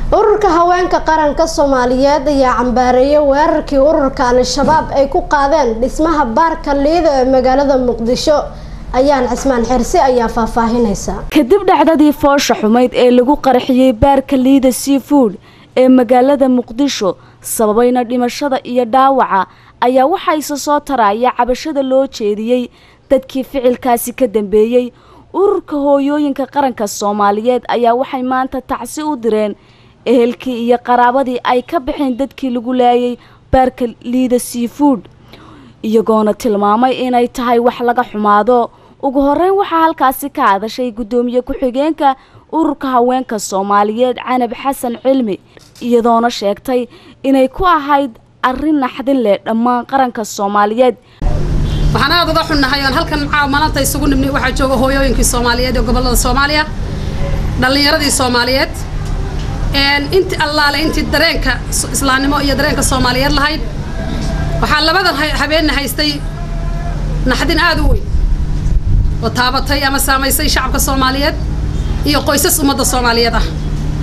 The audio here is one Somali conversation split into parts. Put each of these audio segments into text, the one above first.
ururka haweenka qaranka soomaaliyeed ayaa cambaareeyay weerarkii ururka al-shabaab ay ku qaadeen dhismaha baarka liida ee magaalada muqdisho ayaan cismaan xirsi ayaa faahfaahinaysa kadib dhacdadii foosha xumayd ee lagu qarxiyey baarka liida seafood ee magaalada muqdisho sababayna dhimashada iyo dhaawaca ayaa waxaa isa soo taraya cabashada loo jeediyey dadkii ficilkaasi ka dambeeyey ururka hooyooyinka qaranka soomaaliyeed ayaa waxay maanta tacsi u direen ehelkii iyo qaraabadii ay ka baxeen dadkii lagu laayay baarka liida seafood iyagoona tilmaamay inay tahay wax laga xumaado ugu horeyn waxaa halkaasi ka hadashay guddoomiye ku-xigeenka ururka haweenka soomaaliyeed canab xasan cilmi iyadoona sheegtay inay ku ahayd arrin naxdin leh dhammaan qaranka soomaaliyeed waxaan aada uga xunnahay oon halkan maanta isugu nimnay waxaa jooga hooyooyinkii soomaaliyeed ee gobollada soomaaliya dhallinyaradii soomaaliyeed inti allaale intii dareenka islaamnimo iyo dareenka soomaaliyeed lahayd waxaa labadan habeenna haystay naxdin aada u weyn oo taabatay ama saamaysay shacabka soomaaliyeed iyo qoysas ummadda soomaaliyeed ah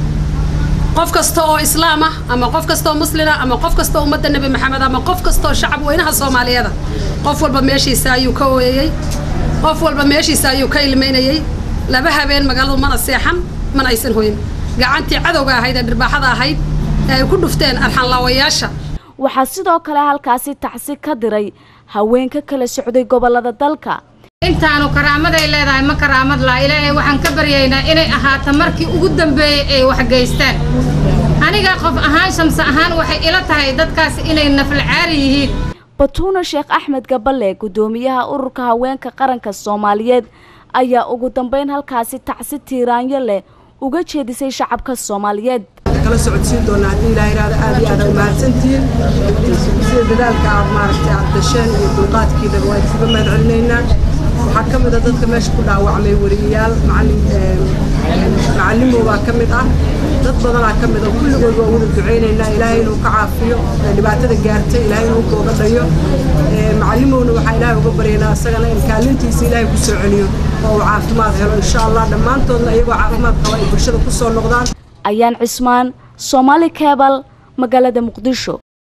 qof kasta oo islaam ah ama qof kasta oo muslina ama qof kasta oo ummadda nebi maxamed ama qof kasta oo shacab weynaha soomaaliyeeda qof walba meeshiisa ayuu ka ooyayey qof walba meeshiisa ayuu ka ilmaynayey laba habeen magaaladu mana seexan mana aysan hoyin gacantii cadowga ahayd ee dhirbaaxada ahayd ee ay ku dhufteen arxanlaawayaasha waxaa sidoo kale halkaasi tacsi ka diray haweenka kala socday gobollada dalka intaanu karaamaday leedahay ma karaamad laa ilaahay waxaan ka baryaynaa inay ahaato markii ugu dambeeyey ay waxgeystaan aniga qof ahaan shamse ahaan waxay ila tahay dadkaasi inay nafalcaari yihiin batuuna sheekh axmed gaballe guddoomiyaha ururka haweenka qaranka soomaaliyeed ayaa ugu dambeyn halkaasi tacsi tiiraanyo leh uga jeedisay shacabka soomaaliyeed kala socodsiin doonaa haddii ilaa yidhaahdo aad iyo aad ay mahadsantihiin sida dadaalka aad maaragtay aad dasheen iyo dulqaadkiina waa idinkaga mahad celinaynaa waxaa ka mid a dadka meesha ku dhaawacmay weriyayaal macallimow baa ka mid ah dad badanaa ka mid a kulligood waa wada ducaynaynaa ilaahay inuu ka caafiyo dhibaatada gaartay ilaahay inuu kooga dhayo macallimowna waxaa ilaahay uga baryaynaa isagana in kaalintiisa ilaahay ku soo celiyo oo uu caafimaad helo insha allah dhammaantoodna iyagoo caafimaad qaba ay bulshada ku soo noqdaan ayaan cismaan soomaali kebal magaalada muqdisho